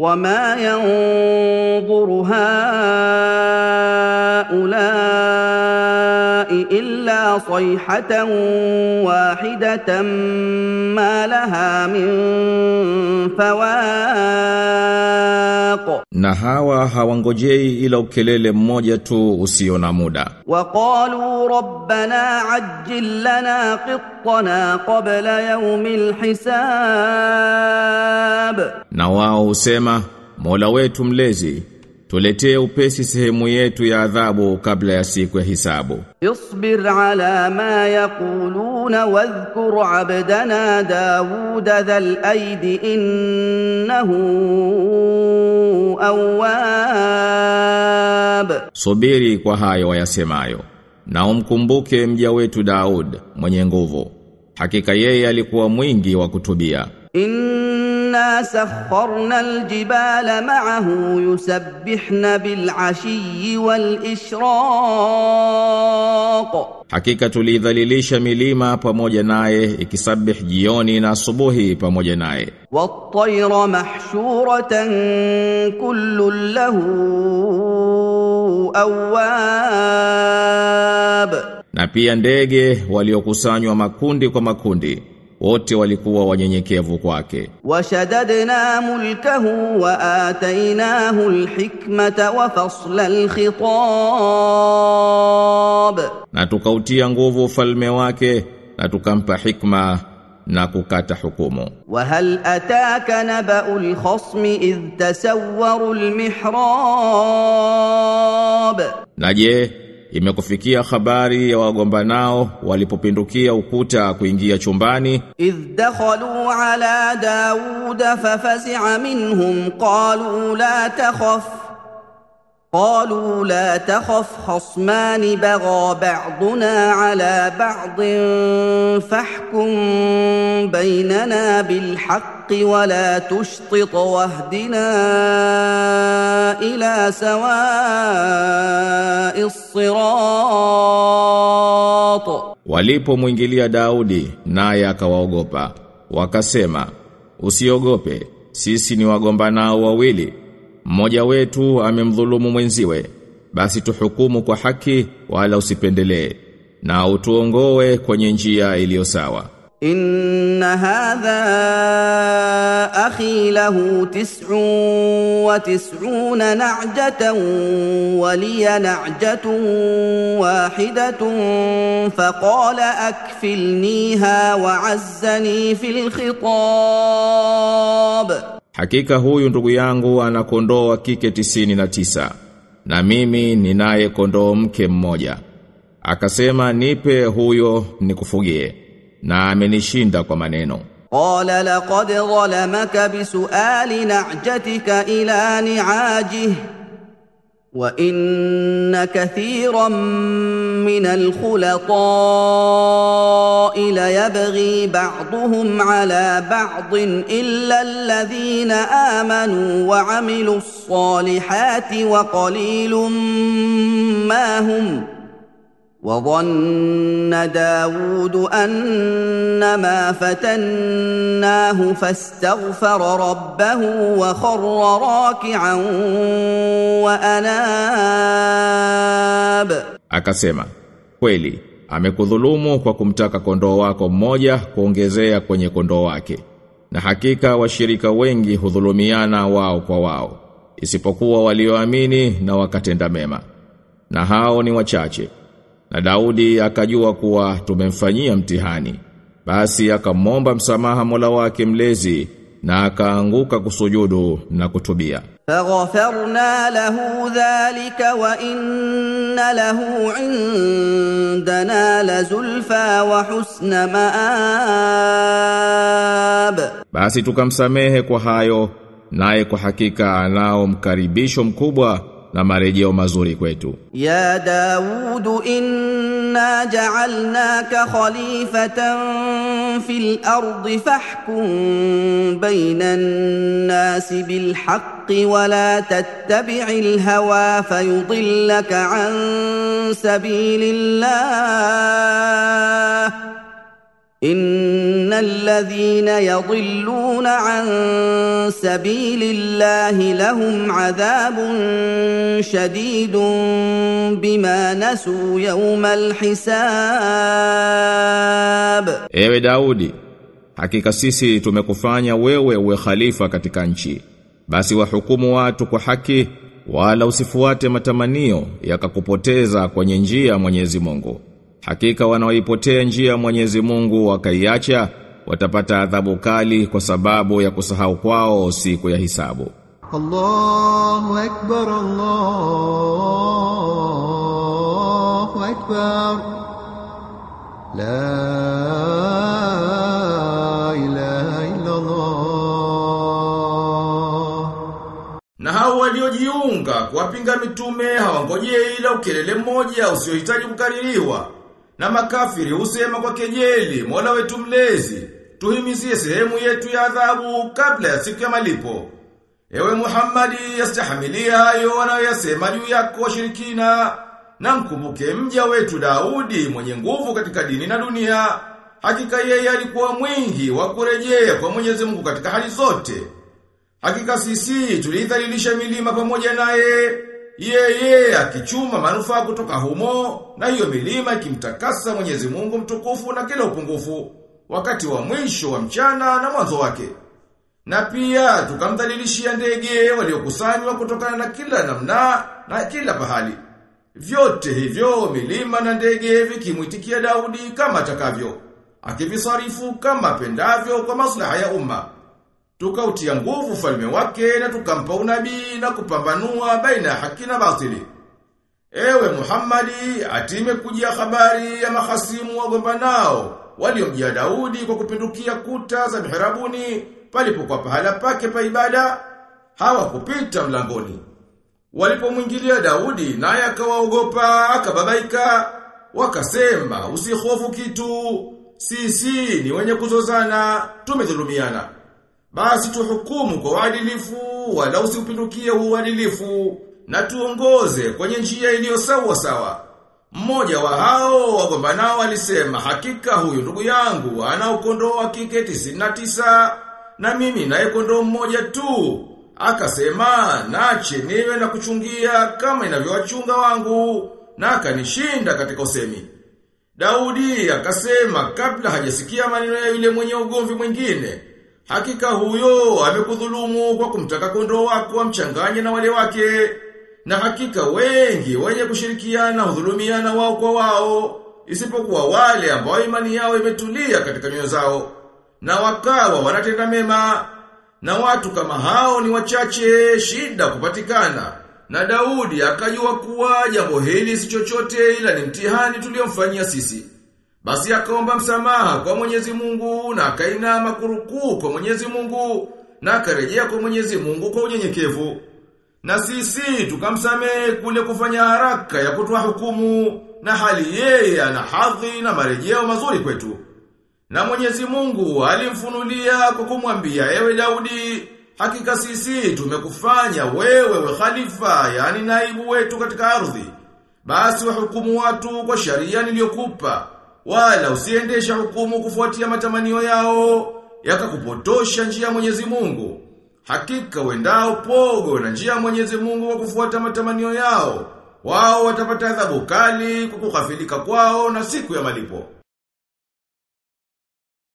وما ينظر هؤلاء الا صيحه واحده ما لها من فواق Na hawa hawangojei ila ukelele mmoja tu usio na muda. وقالوا ربنا عجل لنا قطنا قبل يوم الحساب Na wao husema, Mola wetu mlezi, tuletee upesi sehemu yetu ya adhabu kabla ya siku ya hisabu. اصبر على ما يقولون واذكر عبدنا داود ذا الأيد إنه أواب Subiri kwa hayo wayasemayo. Na umkumbuke mja wetu Daud mwenye nguvu. Hakika yeye alikuwa mwingi wa kutubia. إنا سخرنا الجبال معه يسبحن بالعشي والإشراق Hakika tulidhalilisha milima pamoja naye ikisabih jioni na asubuhi pamoja naye. والطير محشورة كل له أواب Na pia ndege waliokusanywa makundi kwa makundi wote walikuwa wanyenyekevu kwake. وشددنا ملكه وآتيناه الحكمة وفصل الخطاب Na tukautia nguvu ufalme wake na tukampa hikma na kukata hukumu. وهل أتاك نبأ الخصم إذ تسوروا المحراب Na je, imekufikia habari ya wagombanao walipopindukia ukuta kuingia chumbani إذ دخلوا على داود ففزع منهم قالوا لا تخف قالوا لا تخف خصمان بغى بعضنا على بعض فاحكم بيننا بالحق ولا تشطط واهدنا الى سواء الصراط Walipomwingilia Daudi naye akawaogopa wakasema usiogope sisi ni wagombanao wawili mmoja wetu amemdhulumu mwenziwe basi tuhukumu kwa haki wala usipendelee na utuongoe kwenye njia iliyo sawa إن هذا أخي له تسع وتسعون نعجة ولي نعجة واحدة فقال أكفلنيها وعزني في الخطاب Hakika huyu ndugu yangu ana kondoo wa kike tisini na tisa na mimi ninaye kondoo mke mmoja. Akasema nipe huyo nikufugie na amenishinda kwa maneno. قال لقد ظلمك بسؤال نعجتك إلى نعاجه وإن كثيرا من الخلطاء ليبغي بعضهم على بعض إلا الذين آمنوا وعملوا الصالحات وقليل ما هم ۖ وظن داود أنما فتناه فاستغفر ربه وخر راكعا وأناب Akasema, kweli, amekudhulumu kwa kumtaka kondoo wako mmoja kuongezea kwenye kondoo wake. Na hakika washirika wengi hudhulumiana wao kwa wao, isipokuwa walioamini na wakatenda mema. Na hao ni wachache. Na Daudi akajua kuwa tumemfanyia mtihani. Basi akamwomba msamaha Mola wake mlezi na akaanguka kusujudu na kutubia. فغفرنا له ذلك وإن له عندنا لزلفى وحسن مآب Basi tukamsamehe kwa hayo naye kwa hakika anao mkaribisho mkubwa na marejeo mazuri kwetu. يا داود إنا جعلناك خليفة في الأرض فاحكم بين الناس بالحق ولا تتبع الهوى فيضلك عن سبيل الله ان الذين يضلون عن سبيل الله لهم عذاب شديد بما نسوا يوم الحساب Ewe Daudi, hakika sisi tumekufanya wewe uwe khalifa katika nchi. Basi wahukumu watu kwa haki wala usifuate matamanio yakakupoteza kwenye njia ya Mwenyezi Mungu. Hakika wanaoipotea njia ya Mwenyezi Mungu wakaiacha watapata adhabu kali kwa sababu ya kusahau kwao siku ya hisabu. الله أكبر الله أكبر لا إله إلا الله Na hao waliojiunga kuwapinga mitume hawangojei ila ukelele mmoja usiohitaji kukaririwa. Na makafiri husema kwa kejeli, Mola wetu mlezi, tuhimizie sehemu yetu ya adhabu kabla ya siku ya malipo. Ewe Muhammadi, yastahimilia hayo wanayoyasema juu yako washirikina, na mkumbuke mja wetu Daudi mwenye nguvu katika dini na dunia. Hakika yeye alikuwa mwingi wa kurejea kwa Mwenyezi Mungu katika hali zote. Hakika sisi tulidhalilisha milima pamoja naye, yeye akichuma manufaa kutoka humo, na hiyo milima ikimtakasa Mwenyezi Mungu mtukufu na kila upungufu, wakati wa mwisho wa mchana na mwanzo wake. Na pia tukamdhalilishia ndege waliokusanywa kutokana na kila namna na kila pahali. Vyote hivyo milima na ndege vikimwitikia Daudi kama atakavyo, akivisarifu kama pendavyo kwa maslaha ya umma. Tukautia nguvu falme wake na tukampa unabii na kupambanua baina ya haki na batili. Ewe Muhammadi, atime kujia habari ya mahasimu wagombanao waliomjia Daudi kwa kupindukia kuta za mihrabuni palipokuwa pahala pake pa ibada hawakupita mlangoni. Walipomwingilia Daudi naye akawaogopa akababaika wakasema usihofu kitu sisi ni wenye kuzozana tumedhulumiana basi tuhukumu kwa uadilifu wala usipindukie uadilifu na tuongoze kwenye njia iliyo sawa sawa. Mmoja wa hao wagombanao alisema hakika huyu ndugu yangu ana ukondoo wa kike 99 na mimi naye kondoo mmoja tu. Akasema nache niwe na kuchungia kama inavyowachunga wangu na akanishinda katika usemi. Daudi akasema kabla hajasikia maneno ya yule mwenye ugomvi mwingine, hakika huyo amekudhulumu kwa kumtaka kondoo wako amchanganye na wale wake. Na hakika wengi wenye kushirikiana hudhulumiana wao kwa wao, isipokuwa wale ambao imani yao imetulia katika nyoyo zao, na wakawa wanatenda mema. Na watu kama hao ni wachache shida kupatikana. Na Daudi akajua kuwa jambo hili si chochote ila ni mtihani tuliomfanyia sisi. Basi akaomba msamaha kwa Mwenyezi Mungu na akainama kurukuu kwa Mwenyezi Mungu na akarejea kwa Mwenyezi Mungu kwa unyenyekevu. Na sisi tukamsamehe kule kufanya haraka ya kutoa hukumu na hali yeye ana hadhi na marejeo mazuri kwetu. Na Mwenyezi Mungu alimfunulia kwa kumwambia ewe Daudi, hakika sisi tumekufanya wewe we khalifa, yani naibu wetu katika ardhi. Basi wahukumu watu kwa sharia niliyokupa, wala usiendesha hukumu kufuatia matamanio yao, yakakupotosha njia ya Mwenyezi Mungu. Hakika wendao pogo na njia ya Mwenyezi Mungu kwa kufuata matamanio yao, wao watapata adhabu kali kwa kughafilika kwao na siku ya malipo.